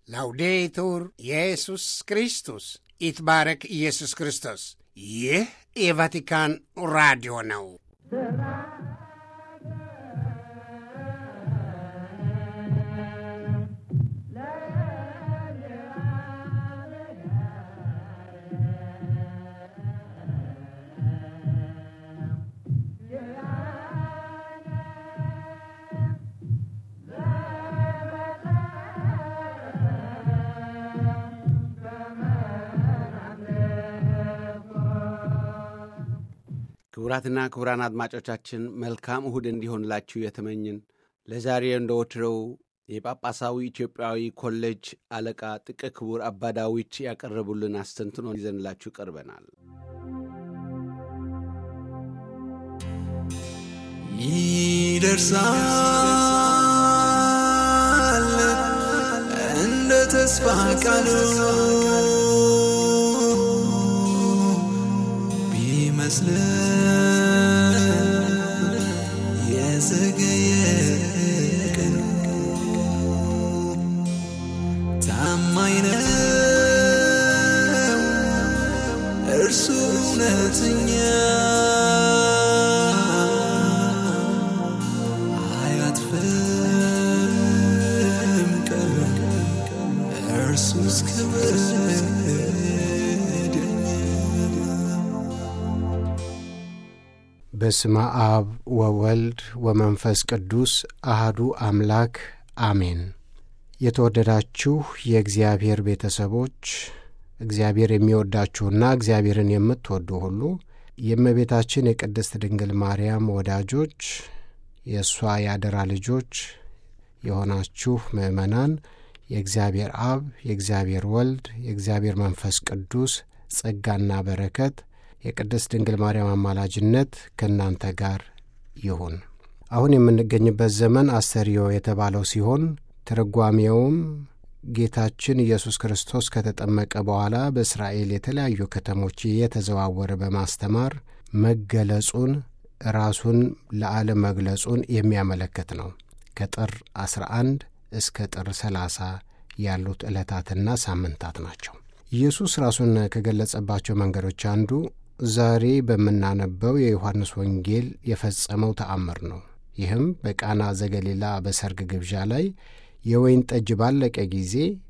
ላውዴቱር ኢየሱስ ክርስቶስ ይትባረክ ኢየሱስ ክርስቶስ። ይህ የቫቲካን ራዲዮ ነው። ክቡራትና ክቡራን አድማጮቻችን መልካም እሁድ እንዲሆንላችሁ የተመኝን ለዛሬ እንደ ወትሮው የጳጳሳዊ ኢትዮጵያዊ ኮሌጅ አለቃ ጥቀ ክቡር አባ ዳዊት ያቀረቡልን አስተንትኖ ይዘንላችሁ ቀርበናል። ይደርሳል እንደ ተስፋ ቃሉ ቢመስልም የዘገየ ቀኑ ታማኝ ነው እርሱ እውነተኛ አያጥፍም ቀኑ እርሱ እስከ በስመ አብ ወወልድ ወመንፈስ ቅዱስ አህዱ አምላክ አሜን። የተወደዳችሁ የእግዚአብሔር ቤተሰቦች እግዚአብሔር የሚወዳችሁና እግዚአብሔርን የምትወዱ ሁሉ የእመቤታችን የቅድስት ድንግል ማርያም ወዳጆች የእሷ ያደራ ልጆች የሆናችሁ ምእመናን የእግዚአብሔር አብ የእግዚአብሔር ወልድ የእግዚአብሔር መንፈስ ቅዱስ ጸጋና በረከት የቅድስት ድንግል ማርያም አማላጅነት ከእናንተ ጋር ይሁን። አሁን የምንገኝበት ዘመን አስተርዮ የተባለው ሲሆን ትርጓሜውም ጌታችን ኢየሱስ ክርስቶስ ከተጠመቀ በኋላ በእስራኤል የተለያዩ ከተሞች እየተዘዋወረ በማስተማር መገለጹን ራሱን ለዓለም መግለጹን የሚያመለክት ነው። ከጥር 11 እስከ ጥር 30 ያሉት ዕለታትና ሳምንታት ናቸው። ኢየሱስ ራሱን ከገለጸባቸው መንገዶች አንዱ ዛሬ በምናነበው የዮሐንስ ወንጌል የፈጸመው ተአምር ነው። ይህም በቃና ዘገሊላ በሰርግ ግብዣ ላይ የወይን ጠጅ ባለቀ ጊዜ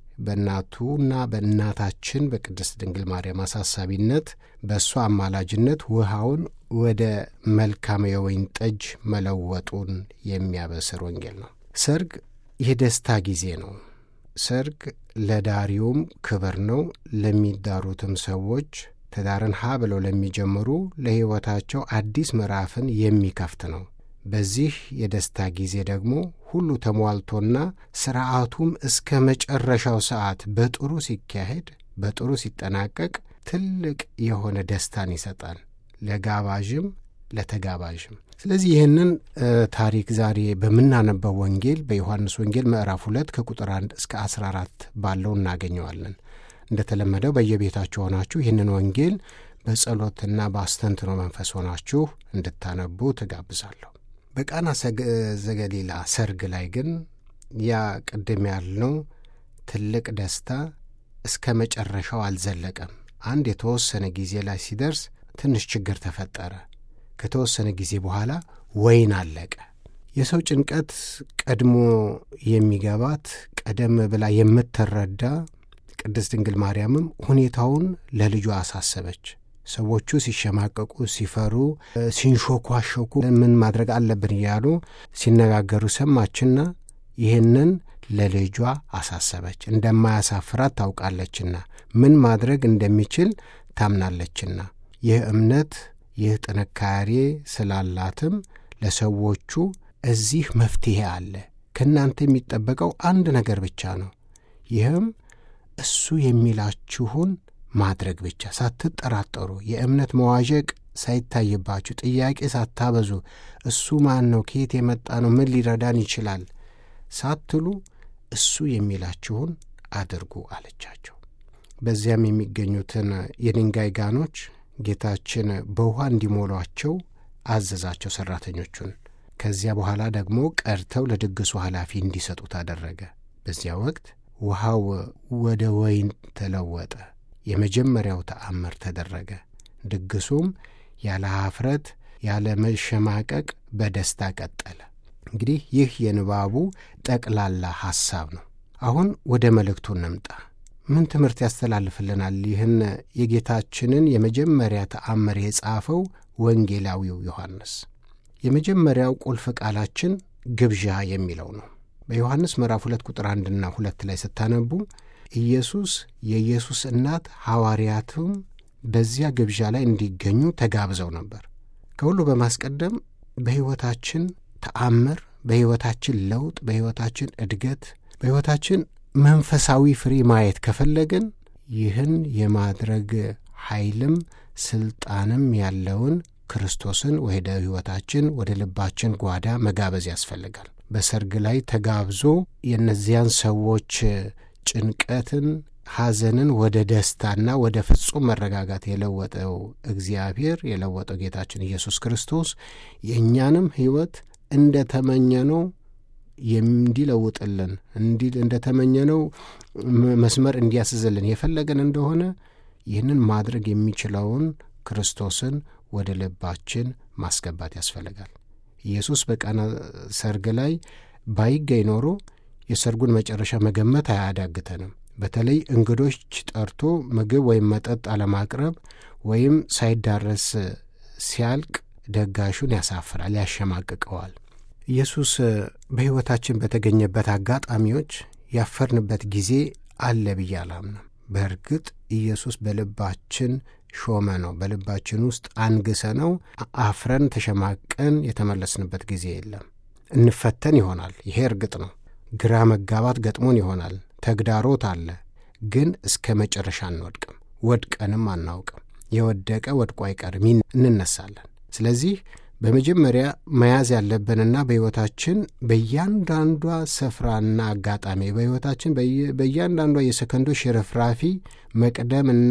በእናቱና በእናታችን በቅድስት ድንግል ማርያም አሳሳቢነት በእሷ አማላጅነት ውሃውን ወደ መልካም የወይን ጠጅ መለወጡን የሚያበስር ወንጌል ነው። ሰርግ የደስታ ጊዜ ነው። ሰርግ ለዳሪውም ክብር ነው። ለሚዳሩትም ሰዎች ትዳርን ሀ ብለው ለሚጀምሩ ለሕይወታቸው አዲስ ምዕራፍን የሚከፍት ነው። በዚህ የደስታ ጊዜ ደግሞ ሁሉ ተሟልቶና ሥርዓቱም እስከ መጨረሻው ሰዓት በጥሩ ሲካሄድ፣ በጥሩ ሲጠናቀቅ ትልቅ የሆነ ደስታን ይሰጣል ለጋባዥም ለተጋባዥም። ስለዚህ ይህንን ታሪክ ዛሬ በምናነበው ወንጌል በዮሐንስ ወንጌል ምዕራፍ ሁለት ከቁጥር አንድ እስከ አስራ አራት ባለው እናገኘዋለን። እንደተለመደው በየቤታችሁ ሆናችሁ ይህንን ወንጌል በጸሎትና በአስተንትኖ መንፈስ ሆናችሁ እንድታነቡ ትጋብዛለሁ። በቃና ዘገሊላ ሰርግ ላይ ግን ያ ቅድም ያልነው ትልቅ ደስታ እስከ መጨረሻው አልዘለቀም። አንድ የተወሰነ ጊዜ ላይ ሲደርስ ትንሽ ችግር ተፈጠረ። ከተወሰነ ጊዜ በኋላ ወይን አለቀ። የሰው ጭንቀት ቀድሞ የሚገባት ቀደም ብላ የምትረዳ ቅድስት ድንግል ማርያምም ሁኔታውን ለልጇ አሳሰበች። ሰዎቹ ሲሸማቀቁ፣ ሲፈሩ፣ ሲንሾኳሾኩ ምን ማድረግ አለብን እያሉ ሲነጋገሩ ሰማችና ይህንን ለልጇ አሳሰበች። እንደማያሳፍራት ታውቃለችና ምን ማድረግ እንደሚችል ታምናለችና ይህ እምነት ይህ ጥንካሬ ስላላትም ለሰዎቹ እዚህ መፍትሔ አለ። ከእናንተ የሚጠበቀው አንድ ነገር ብቻ ነው። ይህም እሱ የሚላችሁን ማድረግ ብቻ ሳትጠራጠሩ፣ የእምነት መዋዠቅ ሳይታይባችሁ፣ ጥያቄ ሳታበዙ፣ እሱ ማን ነው? ከየት የመጣ ነው? ምን ሊረዳን ይችላል? ሳትሉ እሱ የሚላችሁን አድርጉ አለቻቸው። በዚያም የሚገኙትን የድንጋይ ጋኖች ጌታችን በውኃ እንዲሞሏቸው አዘዛቸው ሠራተኞቹን። ከዚያ በኋላ ደግሞ ቀድተው ለድግሱ ኃላፊ እንዲሰጡት አደረገ። በዚያ ወቅት ውሃው ወደ ወይን ተለወጠ። የመጀመሪያው ተአምር ተደረገ። ድግሱም ያለ ኀፍረት ያለ መሸማቀቅ በደስታ ቀጠለ። እንግዲህ ይህ የንባቡ ጠቅላላ ሐሳብ ነው። አሁን ወደ መልእክቱ እንምጣ። ምን ትምህርት ያስተላልፍልናል? ይህን የጌታችንን የመጀመሪያ ተአምር የጻፈው ወንጌላዊው ዮሐንስ። የመጀመሪያው ቁልፍ ቃላችን ግብዣ የሚለው ነው። በዮሐንስ ምዕራፍ ሁለት ቁጥር አንድና ሁለት ላይ ስታነቡ ኢየሱስ የኢየሱስ እናት ሐዋርያትም በዚያ ግብዣ ላይ እንዲገኙ ተጋብዘው ነበር። ከሁሉ በማስቀደም በሕይወታችን ተአምር፣ በሕይወታችን ለውጥ፣ በሕይወታችን እድገት፣ በሕይወታችን መንፈሳዊ ፍሬ ማየት ከፈለግን ይህን የማድረግ ኃይልም ስልጣንም ያለውን ክርስቶስን ወደ ሕይወታችን ወደ ልባችን ጓዳ መጋበዝ ያስፈልጋል። በሰርግ ላይ ተጋብዞ የእነዚያን ሰዎች ጭንቀትን፣ ሐዘንን ወደ ደስታና ወደ ፍጹም መረጋጋት የለወጠው እግዚአብሔር የለወጠው ጌታችን ኢየሱስ ክርስቶስ የእኛንም ሕይወት እንደ ተመኘነው እንዲለውጥልን እንደ ተመኘነው መስመር እንዲያስዝልን የፈለገን እንደሆነ ይህንን ማድረግ የሚችለውን ክርስቶስን ወደ ልባችን ማስገባት ያስፈልጋል። ኢየሱስ በቃና ሰርግ ላይ ባይገኝ ኖሮ የሰርጉን መጨረሻ መገመት አያዳግተንም። በተለይ እንግዶች ጠርቶ ምግብ ወይም መጠጥ አለማቅረብ ወይም ሳይዳረስ ሲያልቅ ደጋሹን ያሳፍራል፣ ያሸማቅቀዋል። ኢየሱስ በሕይወታችን በተገኘበት አጋጣሚዎች ያፈርንበት ጊዜ አለ ብዬ አላምንም። በእርግጥ ኢየሱስ በልባችን ሾመ ነው። በልባችን ውስጥ አንግሰ ነው አፍረን ተሸማቀን የተመለስንበት ጊዜ የለም። እንፈተን ይሆናል። ይሄ እርግጥ ነው። ግራ መጋባት ገጥሞን ይሆናል። ተግዳሮት አለ። ግን እስከ መጨረሻ አንወድቅም። ወድቀንም አናውቅም። የወደቀ ወድቆ አይቀርም፣ እንነሳለን። ስለዚህ በመጀመሪያ መያዝ ያለብንና በሕይወታችን በእያንዳንዷ ስፍራና አጋጣሚ በሕይወታችን በእያንዳንዷ የሰከንዶች ሽርፍራፊ መቅደምና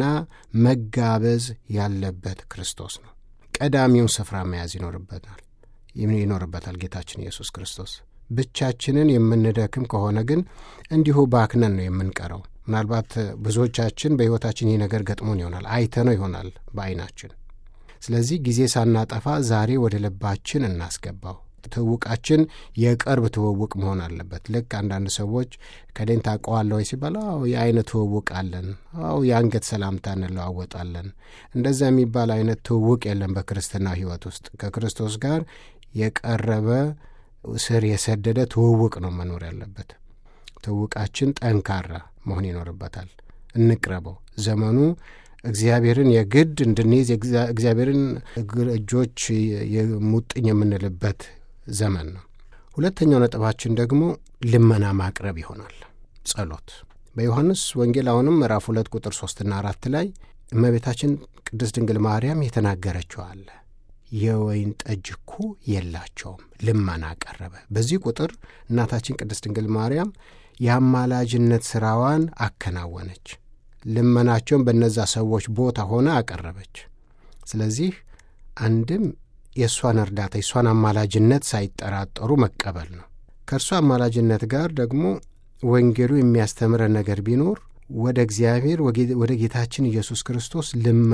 መጋበዝ ያለበት ክርስቶስ ነው። ቀዳሚውን ስፍራ መያዝ ይኖርበታል ይኖርበታል ጌታችን ኢየሱስ ክርስቶስ። ብቻችንን የምንደክም ከሆነ ግን እንዲሁ ባክነን ነው የምንቀረው። ምናልባት ብዙዎቻችን በሕይወታችን ይህ ነገር ገጥሞን ይሆናል፣ አይተነው ይሆናል በዐይናችን ስለዚህ ጊዜ ሳናጠፋ ዛሬ ወደ ልባችን እናስገባው። ትውውቃችን የቅርብ ትውውቅ መሆን አለበት። ልክ አንዳንድ ሰዎች ከሌን ታውቀዋለህ ወይ ሲባል አዎ የአይነ ትውውቅ አለን፣ አዎ የአንገት ሰላምታ እንለዋወጣለን። እንደዛ የሚባል አይነት ትውውቅ የለም በክርስትና ሕይወት ውስጥ። ከክርስቶስ ጋር የቀረበ ስር የሰደደ ትውውቅ ነው መኖር ያለበት። ትውውቃችን ጠንካራ መሆን ይኖርበታል። እንቅረበው። ዘመኑ እግዚአብሔርን የግድ እንድንይዝ እግዚአብሔርን እጆች ሙጥኝ የምንልበት ዘመን ነው። ሁለተኛው ነጥባችን ደግሞ ልመና ማቅረብ ይሆናል። ጸሎት በዮሐንስ ወንጌል አሁንም ምዕራፍ ሁለት ቁጥር ሦስትና አራት ላይ እመቤታችን ቅድስት ድንግል ማርያም የተናገረችው አለ። የወይን ጠጅ እኮ የላቸውም፣ ልመና ቀረበ። በዚህ ቁጥር እናታችን ቅድስት ድንግል ማርያም የአማላጅነት ሥራዋን አከናወነች። ልመናቸውን በእነዛ ሰዎች ቦታ ሆነ አቀረበች። ስለዚህ አንድም የእሷን እርዳታ የእሷን አማላጅነት ሳይጠራጠሩ መቀበል ነው። ከእርሷ አማላጅነት ጋር ደግሞ ወንጌሉ የሚያስተምረን ነገር ቢኖር ወደ እግዚአብሔር ወደ ጌታችን ኢየሱስ ክርስቶስ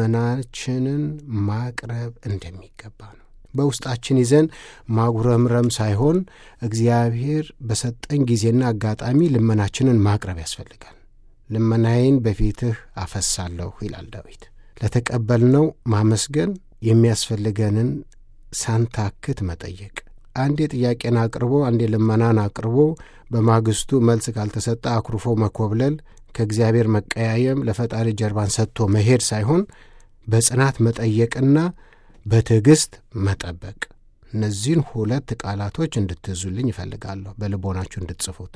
ልመናችንን ማቅረብ እንደሚገባ ነው። በውስጣችን ይዘን ማጉረምረም ሳይሆን እግዚአብሔር በሰጠን ጊዜና አጋጣሚ ልመናችንን ማቅረብ ያስፈልጋል። ልመናዬን በፊትህ አፈሳለሁ ይላል ዳዊት። ለተቀበልነው ማመስገን፣ የሚያስፈልገንን ሳንታክት መጠየቅ። አንዴ ጥያቄን አቅርቦ አንዴ ልመናን አቅርቦ በማግስቱ መልስ ካልተሰጠ አኩርፎ መኮብለል፣ ከእግዚአብሔር መቀያየም፣ ለፈጣሪ ጀርባን ሰጥቶ መሄድ ሳይሆን በጽናት መጠየቅና በትዕግሥት መጠበቅ። እነዚህን ሁለት ቃላቶች እንድትይዙልኝ ይፈልጋለሁ፣ በልቦናችሁ እንድትጽፉት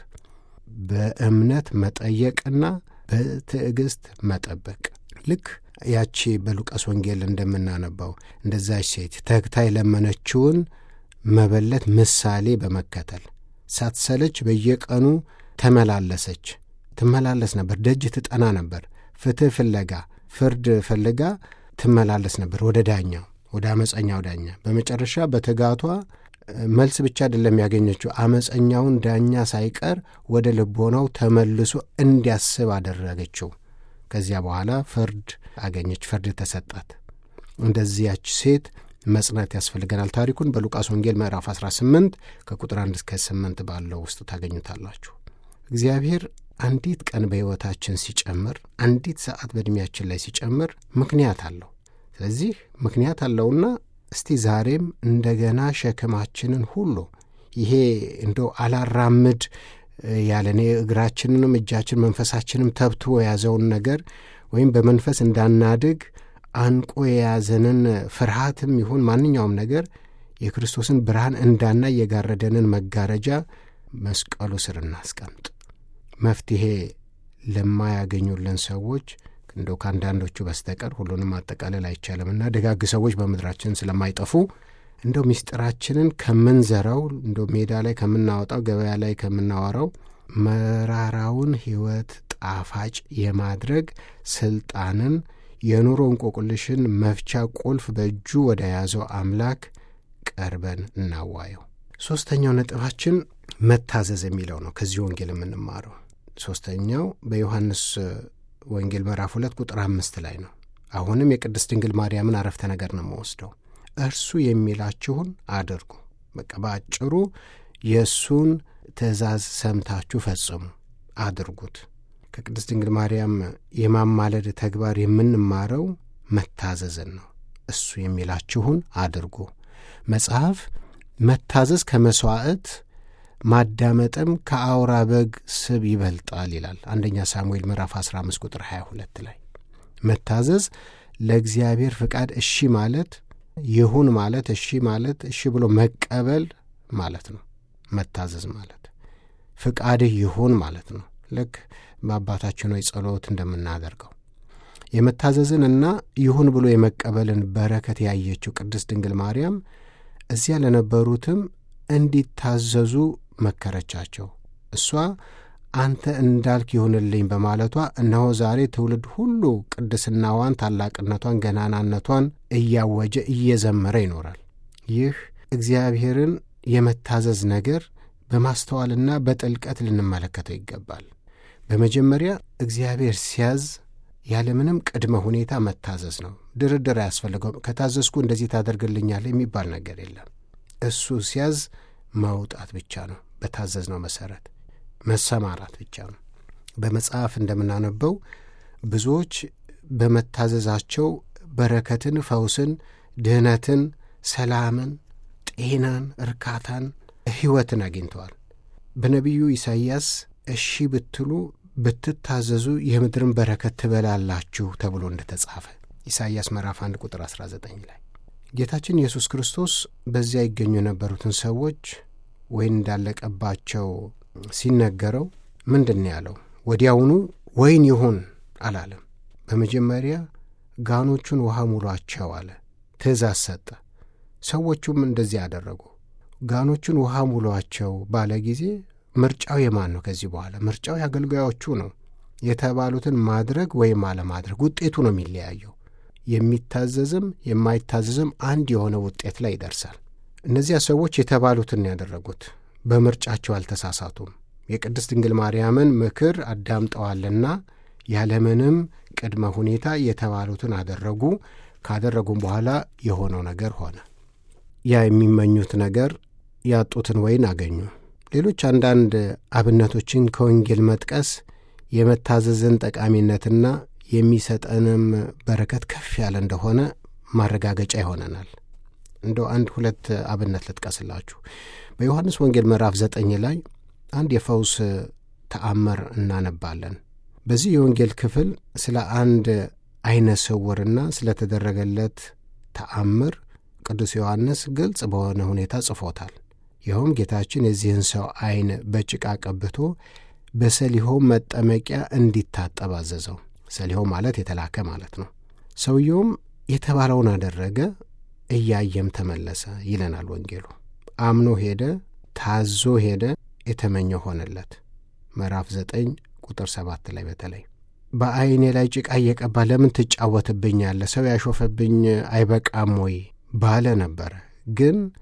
በእምነት መጠየቅና በትዕግሥት መጠበቅ። ልክ ያቺ በሉቃስ ወንጌል እንደምናነባው እንደዛች ሴት ተግታ የለመነችውን መበለት ምሳሌ በመከተል ሳትሰለች በየቀኑ ተመላለሰች፣ ትመላለስ ነበር። ደጅ ትጠና ነበር። ፍትሕ ፍለጋ፣ ፍርድ ፈልጋ ትመላለስ ነበር ወደ ዳኛው፣ ወደ አመፀኛው ዳኛ። በመጨረሻ በትጋቷ መልስ ብቻ አይደለም ያገኘችው፣ አመፀኛውን ዳኛ ሳይቀር ወደ ልቦናው ተመልሶ እንዲያስብ አደረገችው። ከዚያ በኋላ ፍርድ አገኘች፣ ፍርድ ተሰጣት። እንደዚያች ሴት መጽናት ያስፈልገናል። ታሪኩን በሉቃስ ወንጌል ምዕራፍ 18 ከቁጥር 1 እስከ 8 ባለው ውስጥ ታገኙታላችሁ። እግዚአብሔር አንዲት ቀን በሕይወታችን ሲጨምር፣ አንዲት ሰዓት በዕድሜያችን ላይ ሲጨምር ምክንያት አለው። ስለዚህ ምክንያት አለውና እስቲ ዛሬም እንደገና ሸክማችንን ሁሉ ይሄ እንደው አላራምድ ያለኔ እግራችንንም እጃችን መንፈሳችንም ተብትቦ የያዘውን ነገር ወይም በመንፈስ እንዳናድግ አንቆ የያዘንን ፍርሃትም ይሁን ማንኛውም ነገር የክርስቶስን ብርሃን እንዳናይ የጋረደንን መጋረጃ መስቀሉ ስር እናስቀምጥ። መፍትሔ ለማያገኙልን ሰዎች እንደው ከአንዳንዶቹ በስተቀር ሁሉንም ማጠቃለል አይቻልምና ደጋግ ሰዎች በምድራችን ስለማይጠፉ እንደው ምስጢራችንን ከምንዘራው እንደው ሜዳ ላይ ከምናወጣው ገበያ ላይ ከምናወራው መራራውን ሕይወት ጣፋጭ የማድረግ ስልጣንን የኑሮ እንቆቅልሽን መፍቻ ቁልፍ በእጁ ወደ ያዘው አምላክ ቀርበን እናዋየው። ሦስተኛው ነጥባችን መታዘዝ የሚለው ነው። ከዚህ ወንጌል የምንማረው ሦስተኛው በዮሐንስ ወንጌል ምዕራፍ ሁለት ቁጥር አምስት ላይ ነው። አሁንም የቅድስት ድንግል ማርያምን አረፍተ ነገር ነው የምወስደው። እርሱ የሚላችሁን አድርጉ። በቃ በአጭሩ የእሱን ትእዛዝ ሰምታችሁ ፈጽሙ፣ አድርጉት። ከቅድስት ድንግል ማርያም የማማለድ ተግባር የምንማረው መታዘዝን ነው። እሱ የሚላችሁን አድርጉ። መጽሐፍ መታዘዝ ከመሥዋዕት ማዳመጥም ከአውራ በግ ስብ ይበልጣል ይላል። አንደኛ ሳሙኤል ምዕራፍ 15 ቁጥር 22 ላይ መታዘዝ ለእግዚአብሔር ፍቃድ እሺ ማለት ይሁን ማለት እሺ ማለት እሺ ብሎ መቀበል ማለት ነው። መታዘዝ ማለት ፍቃድህ ይሁን ማለት ነው። ልክ በአባታችን ሆይ ጸሎት እንደምናደርገው የመታዘዝንና ይሁን ብሎ የመቀበልን በረከት ያየችው ቅድስት ድንግል ማርያም እዚያ ለነበሩትም እንዲታዘዙ መከረቻቸው። እሷ አንተ እንዳልክ ይሁንልኝ በማለቷ እነሆ ዛሬ ትውልድ ሁሉ ቅድስናዋን፣ ታላቅነቷን፣ ገናናነቷን እያወጀ እየዘመረ ይኖራል። ይህ እግዚአብሔርን የመታዘዝ ነገር በማስተዋልና በጥልቀት ልንመለከተው ይገባል። በመጀመሪያ እግዚአብሔር ሲያዝ ያለምንም ቅድመ ሁኔታ መታዘዝ ነው። ድርድር አያስፈልገውም። ከታዘዝኩ እንደዚህ ታደርግልኛለህ የሚባል ነገር የለም። እሱ ሲያዝ መውጣት ብቻ ነው። በታዘዝነው መሰረት መሰማራት ብቻ ነው። በመጽሐፍ እንደምናነበው ብዙዎች በመታዘዛቸው በረከትን፣ ፈውስን፣ ድህነትን፣ ሰላምን፣ ጤናን፣ እርካታን፣ ሕይወትን አግኝተዋል። በነቢዩ ኢሳይያስ እሺ ብትሉ ብትታዘዙ የምድርን በረከት ትበላላችሁ ተብሎ እንደተጻፈ ኢሳይያስ ምዕራፍ 1 ቁጥር 19 ላይ ጌታችን ኢየሱስ ክርስቶስ በዚያ ይገኙ የነበሩትን ሰዎች ወይን እንዳለቀባቸው ሲነገረው ምንድን ነው ያለው? ወዲያውኑ ወይን ይሁን አላለም። በመጀመሪያ ጋኖቹን ውሃ ሙሏቸው አለ። ትእዛዝ ሰጠ። ሰዎቹም እንደዚህ ያደረጉ። ጋኖቹን ውሃ ሙሏቸው ባለ ጊዜ ምርጫው የማን ነው? ከዚህ በኋላ ምርጫው የአገልጋዮቹ ነው። የተባሉትን ማድረግ ወይም አለማድረግ ውጤቱ ነው የሚለያየው። የሚታዘዝም የማይታዘዝም አንድ የሆነ ውጤት ላይ ይደርሳል። እነዚያ ሰዎች የተባሉትን ያደረጉት በምርጫቸው አልተሳሳቱም። የቅድስት ድንግል ማርያምን ምክር አዳምጠዋልና ያለምንም ቅድመ ሁኔታ የተባሉትን አደረጉ። ካደረጉም በኋላ የሆነው ነገር ሆነ። ያ የሚመኙት ነገር ያጡትን ወይን አገኙ። ሌሎች አንዳንድ አብነቶችን ከወንጌል መጥቀስ የመታዘዝን ጠቃሚነትና የሚሰጠንም በረከት ከፍ ያለ እንደሆነ ማረጋገጫ ይሆነናል። እንደው አንድ ሁለት አብነት ልጥቀስላችሁ። በዮሐንስ ወንጌል ምዕራፍ ዘጠኝ ላይ አንድ የፈውስ ተአምር እናነባለን። በዚህ የወንጌል ክፍል ስለ አንድ ዐይነ ስውርና ስለተደረገለት ተአምር ቅዱስ ዮሐንስ ግልጽ በሆነ ሁኔታ ጽፎታል። ይኸውም ጌታችን የዚህን ሰው ዐይን በጭቃ ቀብቶ በሰሊሆም መጠመቂያ እንዲታጠብ አዘዘው። ሰሊሆም ማለት የተላከ ማለት ነው። ሰውየውም የተባለውን አደረገ፣ እያየም ተመለሰ ይለናል ወንጌሉ። አምኖ ሄደ፣ ታዞ ሄደ፣ የተመኘው ሆነለት። ምዕራፍ ዘጠኝ ቁጥር ሰባት ላይ በተለይ በዐይኔ ላይ ጭቃ እየቀባ ለምን ትጫወትብኛለህ? ሰው ያሾፈብኝ አይበቃም ወይ ባለ ነበረ። ግን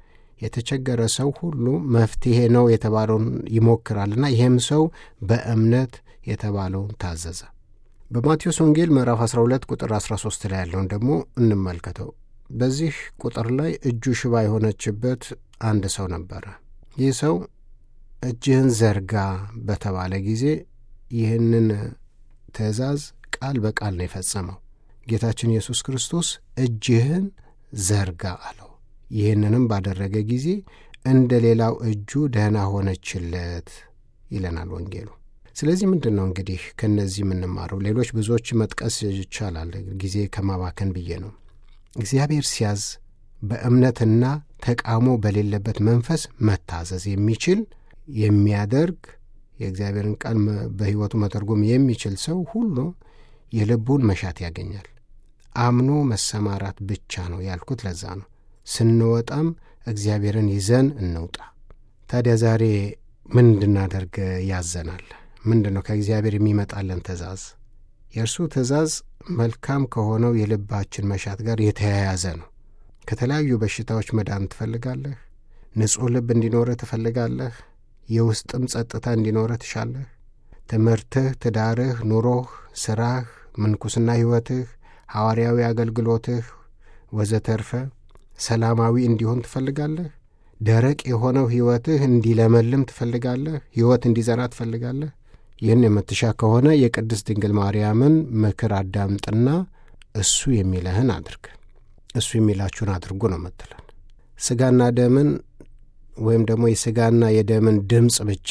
የተቸገረ ሰው ሁሉ መፍትሄ ነው የተባለውን ይሞክራልና ይህም ሰው በእምነት የተባለውን ታዘዘ። በማቴዎስ ወንጌል ምዕራፍ 12 ቁጥር 13 ላይ ያለውን ደግሞ እንመልከተው። በዚህ ቁጥር ላይ እጁ ሽባ የሆነችበት አንድ ሰው ነበረ። ይህ ሰው እጅህን ዘርጋ በተባለ ጊዜ ይህንን ትእዛዝ ቃል በቃል ነው የፈጸመው። ጌታችን ኢየሱስ ክርስቶስ እጅህን ዘርጋ አለው። ይህንንም ባደረገ ጊዜ እንደ ሌላው እጁ ደህና ሆነችለት ይለናል ወንጌሉ። ስለዚህ ምንድን ነው እንግዲህ ከእነዚህ የምንማረው? ሌሎች ብዙዎች መጥቀስ ይቻላል፣ ጊዜ ከማባከን ብዬ ነው። እግዚአብሔር ሲያዝ በእምነትና ተቃውሞ በሌለበት መንፈስ መታዘዝ የሚችል የሚያደርግ የእግዚአብሔርን ቃል በሕይወቱ መተርጎም የሚችል ሰው ሁሉ የልቡን መሻት ያገኛል። አምኖ መሰማራት ብቻ ነው ያልኩት ለዛ ነው። ስንወጣም እግዚአብሔርን ይዘን እንውጣ። ታዲያ ዛሬ ምን እንድናደርግ ያዘናል? ምንድን ነው ከእግዚአብሔር የሚመጣለን ትእዛዝ? የእርሱ ትእዛዝ መልካም ከሆነው የልባችን መሻት ጋር የተያያዘ ነው። ከተለያዩ በሽታዎች መዳን ትፈልጋለህ? ንጹሕ ልብ እንዲኖርህ ትፈልጋለህ? የውስጥም ጸጥታ እንዲኖርህ ትሻለህ? ትምህርትህ፣ ትዳርህ፣ ኑሮህ፣ ሥራህ፣ ምንኩስና ሕይወትህ፣ ሐዋርያዊ አገልግሎትህ ወዘተርፈ ሰላማዊ እንዲሆን ትፈልጋለህ? ደረቅ የሆነው ሕይወትህ እንዲለመልም ትፈልጋለህ? ሕይወት እንዲዘራ ትፈልጋለህ? ይህን የምትሻ ከሆነ የቅድስት ድንግል ማርያምን ምክር አዳምጥና እሱ የሚለህን አድርግ፣ እሱ የሚላችሁን አድርጉ ነው የምትለን። ሥጋና ደምን ወይም ደግሞ የሥጋና የደምን ድምፅ ብቻ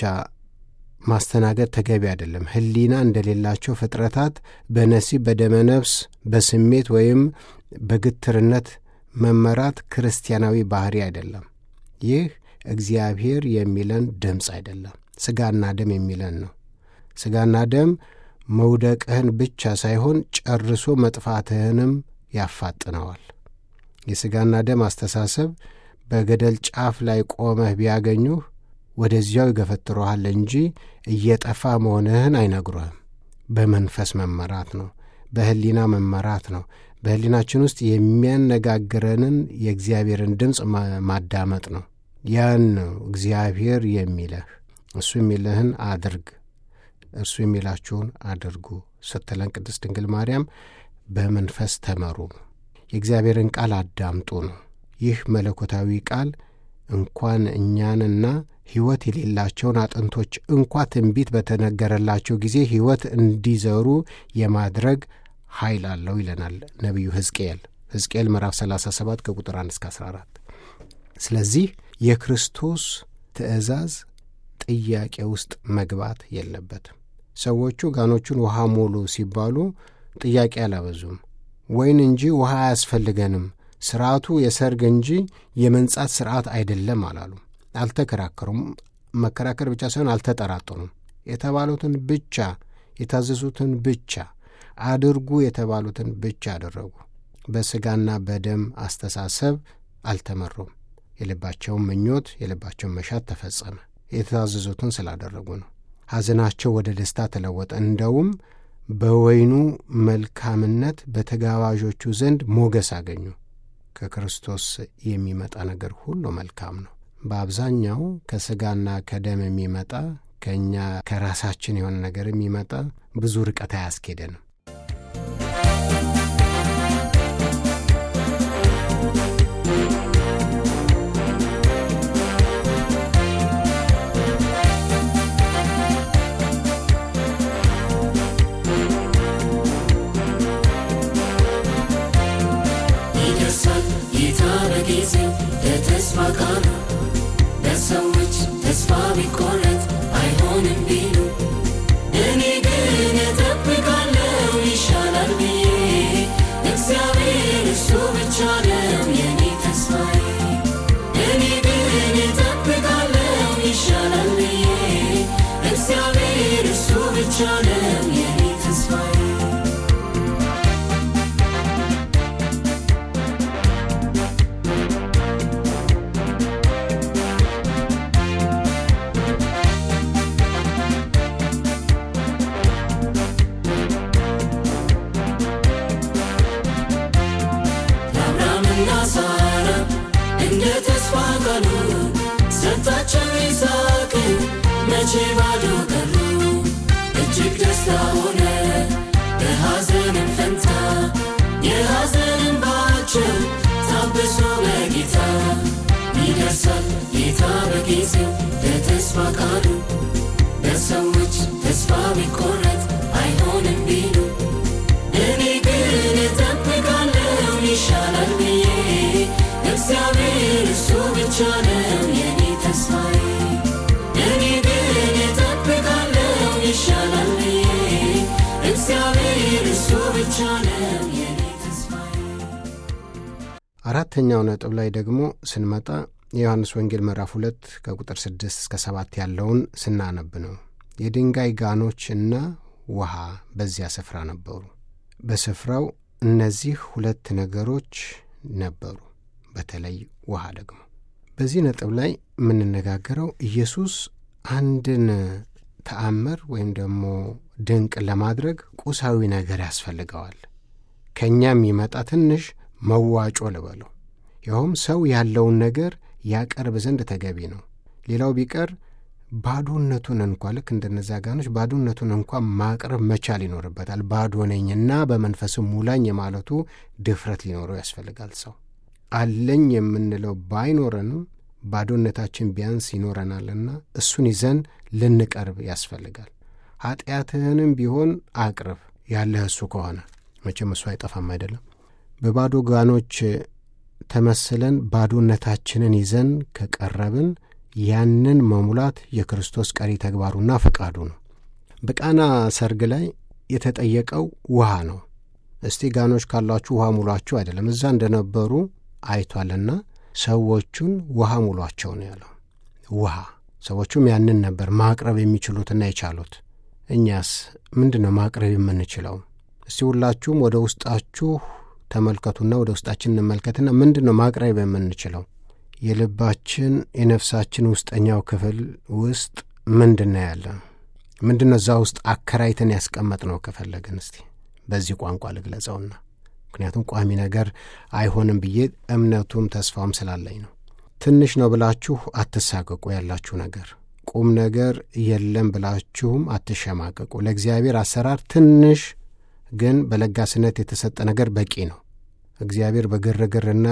ማስተናገድ ተገቢ አይደለም። ሕሊና እንደሌላቸው ፍጥረታት በነሲብ በደመ ነፍስ በስሜት ወይም በግትርነት መመራት ክርስቲያናዊ ባህሪ አይደለም። ይህ እግዚአብሔር የሚለን ድምፅ አይደለም፣ ሥጋና ደም የሚለን ነው። ሥጋና ደም መውደቅህን ብቻ ሳይሆን ጨርሶ መጥፋትህንም ያፋጥነዋል። የሥጋና ደም አስተሳሰብ በገደል ጫፍ ላይ ቆመህ ቢያገኙህ ወደዚያው ይገፈትረሃል እንጂ እየጠፋ መሆንህን አይነግሩህም። በመንፈስ መመራት ነው፣ በሕሊና መመራት ነው። በሕሊናችን ውስጥ የሚያነጋግረንን የእግዚአብሔርን ድምፅ ማዳመጥ ነው። ያን ነው እግዚአብሔር የሚለህ። እሱ የሚልህን አድርግ፣ እርሱ የሚላችሁን አድርጉ ስትለን ቅድስት ድንግል ማርያም በመንፈስ ተመሩ ነው። የእግዚአብሔርን ቃል አዳምጡ ነው። ይህ መለኮታዊ ቃል እንኳን እኛንና ሕይወት የሌላቸውን አጥንቶች እንኳ ትንቢት በተነገረላቸው ጊዜ ሕይወት እንዲዘሩ የማድረግ ኃይል አለው ይለናል ነቢዩ ሕዝቅኤል ሕዝቅኤል ምዕራፍ 37 ከቁጥር 1 እስከ 14። ስለዚህ የክርስቶስ ትእዛዝ ጥያቄ ውስጥ መግባት የለበትም። ሰዎቹ ጋኖቹን ውሃ ሙሉ ሲባሉ ጥያቄ አላበዙም። ወይን እንጂ ውሃ አያስፈልገንም፣ ስርዓቱ የሰርግ እንጂ የመንጻት ስርዓት አይደለም አላሉ። አልተከራከሩም። መከራከር ብቻ ሳይሆን አልተጠራጠሩም። የተባሉትን ብቻ የታዘዙትን ብቻ አድርጉ የተባሉትን ብቻ አደረጉ። በሥጋና በደም አስተሳሰብ አልተመሩም። የልባቸውን ምኞት፣ የልባቸውን መሻት ተፈጸመ። የታዘዙትን ስላደረጉ ነው። ሐዘናቸው ወደ ደስታ ተለወጠ። እንደውም በወይኑ መልካምነት በተጋባዦቹ ዘንድ ሞገስ አገኙ። ከክርስቶስ የሚመጣ ነገር ሁሉ መልካም ነው። በአብዛኛው ከሥጋና ከደም የሚመጣ ከእኛ ከራሳችን የሆነ ነገር የሚመጣ ብዙ ርቀት አያስኬደንም። ይደርሳል ጌታ በጊዜው ለተስፋ ቃሉ ለሰዎች ተስፋ ቢቆረጥ አይሆንም ቢሉ እኔ ግን እጠብቃለሁ ይሻላል ብዬ እግዚአብሔር እሱ ብቻ ነው የኔ ተስፋዬ እኔ ግን እጠብቃለሁ ይሻላል ብዬ እግዚአብሔር እሱ ብቻ ነው የኔ ተስፋዬ ልጆቻቸው ይስሐቅ መቼ ባዶ ቀሩ እጅግ ደስታ ሆነ በሐዘንም ፈንታ የሐዘን እንባቸው ታብሶ በጌታ ይደርሳል ጌታ በጊዜው በተስፋ ቃሉ በሰዎች ተስፋ ቢቆረጥ አይሆንም ቢሉ እኔ ግን እጠብቃለሁ ይሻላል ብዬ እግዚአብሔር እሱ ብቻ ነው የኔ ተስፋዬ እኔ ግን እጠብቃለሁ ይሻላል ብዬ እግዚአብሔር እሱ ብቻ ነው የኔ ተስፋዬ አራተኛው ነጥብ ላይ ደግሞ ስንመጣ የዮሐንስ ወንጌል ምዕራፍ ሁለት ከቁጥር ስድስት እስከ ሰባት ያለውን ስናነብ ነው። የድንጋይ ጋኖች እና ውሃ በዚያ ስፍራ ነበሩ። በስፍራው እነዚህ ሁለት ነገሮች ነበሩ፣ በተለይ ውሃ ደግሞ። በዚህ ነጥብ ላይ የምንነጋገረው ኢየሱስ አንድን ተአምር ወይም ደግሞ ድንቅ ለማድረግ ቁሳዊ ነገር ያስፈልገዋል። ከእኛም የሚመጣ ትንሽ መዋጮ ልበለው። ይኸውም ሰው ያለውን ነገር ያቀርብ ዘንድ ተገቢ ነው። ሌላው ቢቀር ባዶነቱን እንኳ ልክ እንደነዛ ጋኖች ባዶነቱን እንኳ ማቅረብ መቻል ይኖርበታል። ባዶ ነኝና በመንፈስም ሙላኝ የማለቱ ድፍረት ሊኖረው ያስፈልጋል። ሰው አለኝ የምንለው ባይኖረንም ባዶነታችን ቢያንስ ይኖረናልና እሱን ይዘን ልንቀርብ ያስፈልጋል። ኀጢአትህንም ቢሆን አቅርብ ያለህ እሱ ከሆነ መቼም እሱ አይጠፋም አይደለም። በባዶ ጋኖች ተመስለን ባዶነታችንን ይዘን ከቀረብን ያንን መሙላት የክርስቶስ ቀሪ ተግባሩና ፈቃዱ ነው። በቃና ሰርግ ላይ የተጠየቀው ውሃ ነው። እስቲ ጋኖች ካሏችሁ ውሃ ሙሏችሁ አይደለም። እዛ እንደነበሩ አይቷልና ሰዎቹን ውሃ ሙሏቸው ነው ያለው። ውሃ ሰዎቹም ያንን ነበር ማቅረብ የሚችሉትና የቻሉት። እኛስ ምንድን ነው ማቅረብ የምንችለው? እስቲ ሁላችሁም ወደ ውስጣችሁ ተመልከቱና ወደ ውስጣችን እንመልከትና ምንድን ነው ማቅረብ የምንችለው? የልባችን የነፍሳችን ውስጠኛው ክፍል ውስጥ ምንድን ነው ያለ? ምንድን ነው እዛ ውስጥ አከራይተን ያስቀመጥ ነው? ከፈለግን እስቲ በዚህ ቋንቋ ልግለጸውና ምክንያቱም ቋሚ ነገር አይሆንም ብዬ እምነቱም ተስፋውም ስላለኝ ነው። ትንሽ ነው ብላችሁ አትሳቀቁ። ያላችሁ ነገር ቁም ነገር የለም ብላችሁም አትሸማቀቁ። ለእግዚአብሔር አሰራር ትንሽ ግን በለጋስነት የተሰጠ ነገር በቂ ነው። እግዚአብሔር በግርግርና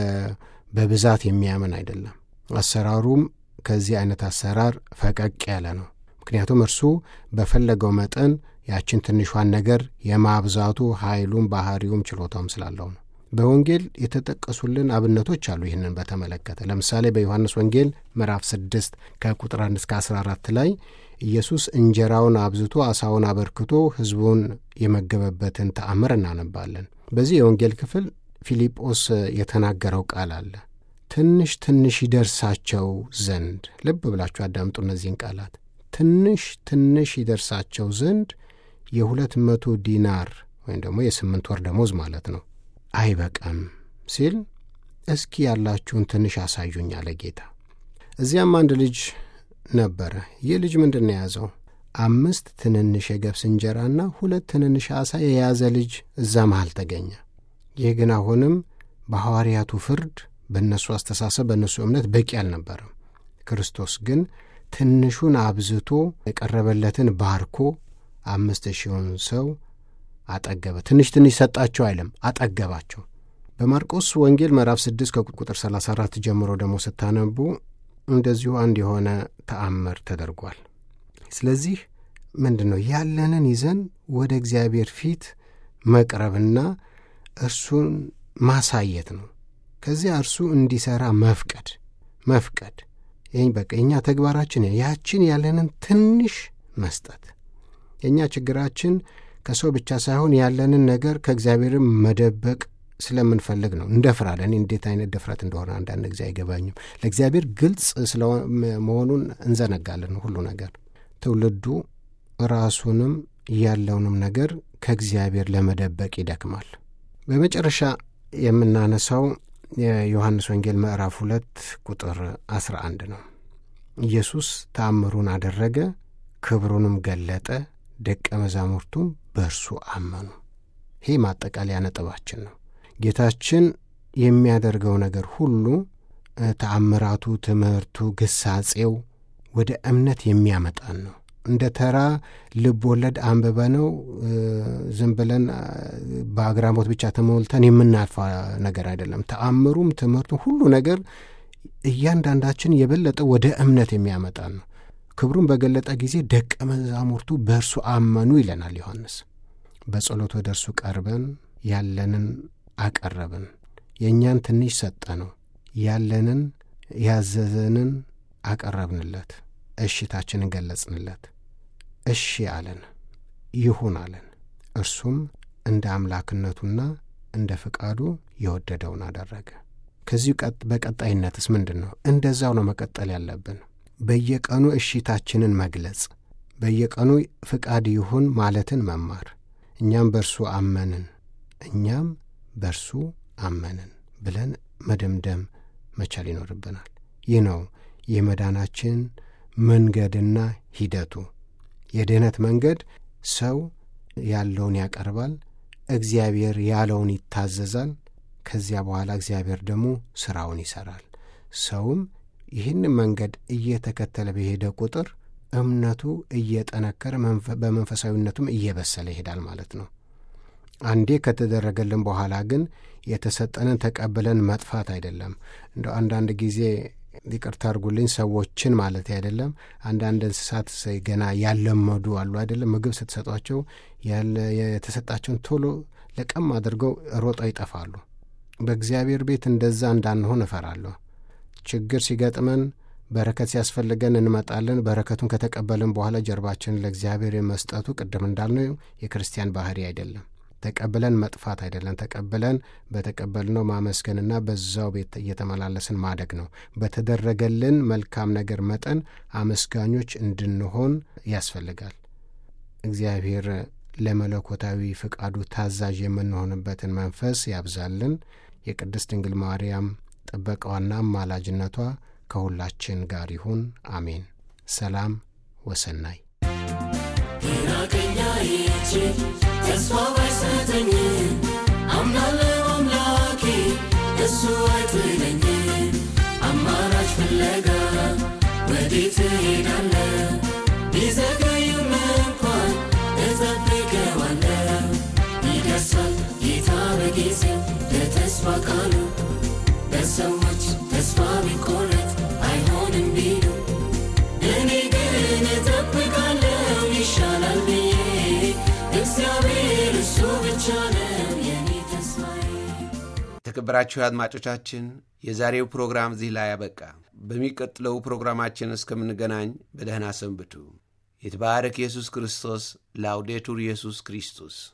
በብዛት የሚያምን አይደለም። አሰራሩም ከዚህ አይነት አሰራር ፈቀቅ ያለ ነው። ምክንያቱም እርሱ በፈለገው መጠን ያችን ትንሿን ነገር የማብዛቱ ኃይሉም ባህሪውም ችሎታውም ስላለው ነው። በወንጌል የተጠቀሱልን አብነቶች አሉ። ይህንን በተመለከተ ለምሳሌ በዮሐንስ ወንጌል ምዕራፍ 6 ከቁጥር 1 እስከ 14 ላይ ኢየሱስ እንጀራውን አብዝቶ አሳውን አበርክቶ ሕዝቡን የመገበበትን ተአምር እናነባለን። በዚህ የወንጌል ክፍል ፊልጶስ የተናገረው ቃል አለ። ትንሽ ትንሽ ይደርሳቸው ዘንድ ልብ ብላችሁ አዳምጡ እነዚህን ቃላት። ትንሽ ትንሽ ይደርሳቸው ዘንድ የሁለት መቶ ዲናር ወይም ደግሞ የስምንት ወር ደሞዝ ማለት ነው አይበቃም ሲል እስኪ ያላችሁን ትንሽ አሳዩኝ አለ ጌታ። እዚያም አንድ ልጅ ነበረ። ይህ ልጅ ምንድን ነው የያዘው? አምስት ትንንሽ የገብስ እንጀራና ሁለት ትንንሽ ዓሣ የያዘ ልጅ እዛ መሃል ተገኘ። ይህ ግን አሁንም በሐዋርያቱ ፍርድ፣ በእነሱ አስተሳሰብ፣ በእነሱ እምነት በቂ አልነበረም። ክርስቶስ ግን ትንሹን አብዝቶ የቀረበለትን ባርኮ አምስት ሺውን ሰው አጠገበ። ትንሽ ትንሽ ሰጣቸው አይልም፣ አጠገባቸው። በማርቆስ ወንጌል ምዕራፍ 6 ከቁጥር 34 ጀምሮ ደግሞ ስታነቡ እንደዚሁ አንድ የሆነ ተአምር ተደርጓል። ስለዚህ ምንድን ነው ያለንን ይዘን ወደ እግዚአብሔር ፊት መቅረብና እርሱን ማሳየት ነው። ከዚያ እርሱ እንዲሠራ መፍቀድ መፍቀድ ይህ በቃ የእኛ ተግባራችን ያችን ያለንን ትንሽ መስጠት። የእኛ ችግራችን ከሰው ብቻ ሳይሆን ያለንን ነገር ከእግዚአብሔርም መደበቅ ስለምንፈልግ ነው። እንደፍራለን። እንዴት አይነት ድፍረት እንደሆነ አንዳንድ ጊዜ አይገባኝም። ለእግዚአብሔር ግልጽ መሆኑን እንዘነጋለን። ሁሉ ነገር ትውልዱ ራሱንም ያለውንም ነገር ከእግዚአብሔር ለመደበቅ ይደክማል። በመጨረሻ የምናነሳው የዮሐንስ ወንጌል ምዕራፍ ሁለት ቁጥር አስራ አንድ ነው። ኢየሱስ ተአምሩን አደረገ፣ ክብሩንም ገለጠ፣ ደቀ መዛሙርቱም በእርሱ አመኑ። ይህ ማጠቃለያ ነጥባችን ነው። ጌታችን የሚያደርገው ነገር ሁሉ ተአምራቱ፣ ትምህርቱ፣ ግሳጼው ወደ እምነት የሚያመጣን ነው። እንደ ተራ ልብ ወለድ አንብበ ነው ዝም ብለን በአግራሞት ብቻ ተሞልተን የምናልፋ ነገር አይደለም። ተአምሩም ትምህርቱም ሁሉ ነገር እያንዳንዳችን የበለጠ ወደ እምነት የሚያመጣን ነው። ክብሩን በገለጠ ጊዜ ደቀ መዛሙርቱ በእርሱ አመኑ ይለናል ዮሐንስ። በጸሎት ወደ እርሱ ቀርበን ያለንን አቀረብን፣ የእኛን ትንሽ ሰጠ ነው ያለንን ያዘዘንን አቀረብንለት፣ እሽታችንን ገለጽንለት። እሺ አለን፣ ይሁን አለን። እርሱም እንደ አምላክነቱና እንደ ፍቃዱ የወደደውን አደረገ። ከዚሁ በቀጣይነትስ ምንድን ነው? እንደዛው ነው መቀጠል ያለብን። በየቀኑ እሺታችንን መግለጽ፣ በየቀኑ ፍቃድ ይሁን ማለትን መማር። እኛም በእርሱ አመንን፣ እኛም በእርሱ አመንን ብለን መደምደም መቻል ይኖርብናል። ይህ ነው የመዳናችን መንገድና ሂደቱ። የድኅነት መንገድ ሰው ያለውን ያቀርባል፣ እግዚአብሔር ያለውን ይታዘዛል። ከዚያ በኋላ እግዚአብሔር ደግሞ ሥራውን ይሠራል። ሰውም ይህን መንገድ እየተከተለ በሄደ ቁጥር እምነቱ እየጠነከረ በመንፈሳዊነቱም እየበሰለ ይሄዳል ማለት ነው። አንዴ ከተደረገልን በኋላ ግን የተሰጠንን ተቀብለን መጥፋት አይደለም። እንደ አንዳንድ ጊዜ ይቅርታ አድርጉልኝ፣ ሰዎችን ማለት አይደለም። አንዳንድ እንስሳት ገና ያለመዱ አሉ አይደለም። ምግብ ስትሰጧቸው የተሰጣቸውን ቶሎ ለቀም አድርገው ሮጠው ይጠፋሉ። በእግዚአብሔር ቤት እንደዛ እንዳንሆን እፈራለሁ። ችግር ሲገጥመን በረከት ሲያስፈልገን እንመጣለን። በረከቱን ከተቀበልን በኋላ ጀርባችንን ለእግዚአብሔር የመስጠቱ ቅድም እንዳልነው የክርስቲያን ባህሪ አይደለም። ተቀብለን መጥፋት አይደለም። ተቀብለን በተቀበልነው ማመስገንና በዛው ቤት እየተመላለስን ማደግ ነው። በተደረገልን መልካም ነገር መጠን አመስጋኞች እንድንሆን ያስፈልጋል። እግዚአብሔር ለመለኮታዊ ፍቃዱ ታዛዥ የምንሆንበትን መንፈስ ያብዛልን። የቅድስት ድንግል ማርያም ጥበቃዋና አማላጅነቷ ከሁላችን ጋር ይሁን። አሜን። ሰላም ወሰናይ ራቀኛ ይቼ ተስፋ ባይሰጠኝ አምናለው አምላኬ እሱ አይጥለኝ። አማራጭ ፍለጋ ወዴት ሄዳለ? ቢዘገይም እንኳን እጠብቀዋለሁ። ይደርሳል ጌታ በጊዜው ለተስፋ ቃሉ በሰዎች ተስፋ ቢቆረጥ አይሆንም ቢሉ እኔ ግን እጠብቃለሁ ይሻላል ብዬ እግዚአብሔር እሱ ብቻ ነው የኔ ተስፋዬ። የተከበራችሁ አድማጮቻችን የዛሬው ፕሮግራም እዚህ ላይ ያበቃ። በሚቀጥለው ፕሮግራማችን እስከምንገናኝ በደህና ሰንብቱ። የተባረክ ኢየሱስ ክርስቶስ። ላውዴቱር ኢየሱስ ክርስቶስ